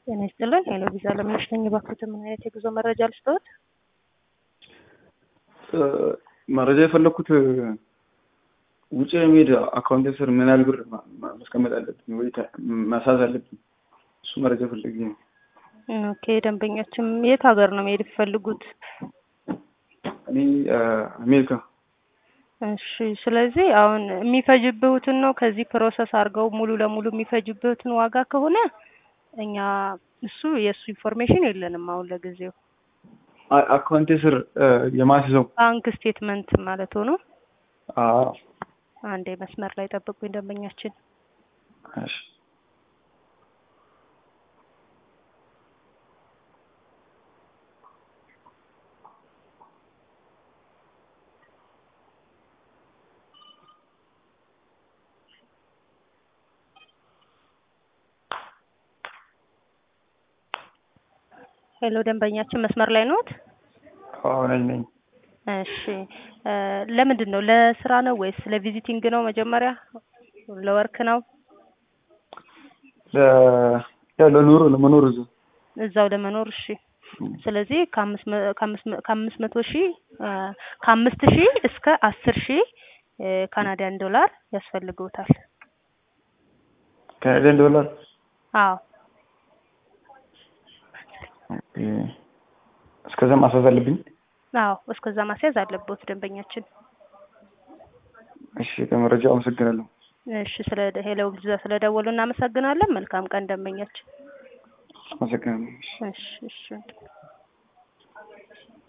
ጤና ይስጥልን። ሄሎ ቪዛ ለምነሽ ነኝ። እባክዎትን ምን አይነት የጉዞ መረጃ ልስጥዎት? መረጃ የፈለኩት ውጭ የሚሄድ አካውንት ስር ምን ያህል ብር ማስቀመጥ አለብኝ ወይ ማሳዝ አለብኝ? እሱ መረጃ ፈልጌ ነው። ኦኬ ደንበኛችን የት ሀገር ነው መሄድ የሚፈልጉት? እኔ አሜሪካ። እሺ ስለዚህ አሁን የሚፈጅብሁትን ነው ከዚህ ፕሮሰስ አድርገው ሙሉ ለሙሉ የሚፈጅብሁትን ዋጋ ከሆነ እኛ እሱ የእሱ ኢንፎርሜሽን የለንም አሁን ለጊዜው። አካውንቴ ስር የማስይዘው ባንክ ስቴትመንት ማለት ሆኖ አዎ። አንዴ መስመር ላይ ጠብቁኝ ደንበኛችን። እሺ ሄሎ ደንበኛችን መስመር ላይ ነዎት? አዎ ነኝ ነኝ። እሺ ለምንድን ነው ለስራ ነው ወይስ ለቪዚቲንግ ነው? መጀመሪያ ለወርክ ነው? ያው ለኑሮ ለመኖር እዛው እዛው ለመኖር እሺ። ስለዚህ ከአምስት መ- ከአምስት መ- ከአምስት መቶ ሺህ ከአምስት ሺህ እስከ አስር ሺህ ካናዲያን ዶላር ያስፈልገውታል። ካናዲያን ዶላር አዎ እስከዛ ማሳዝ አለብኝ። አዎ እስከዛ ማስያዝ አለብዎት ደንበኛችን። እሺ ለመረጃው አመሰግናለሁ። እሺ ስለ ሄሎ ቪዛ ስለደወሉ እናመሰግናለን። መልካም ቀን ደንበኛችን። አመሰግናለሁ። እሺ እሺ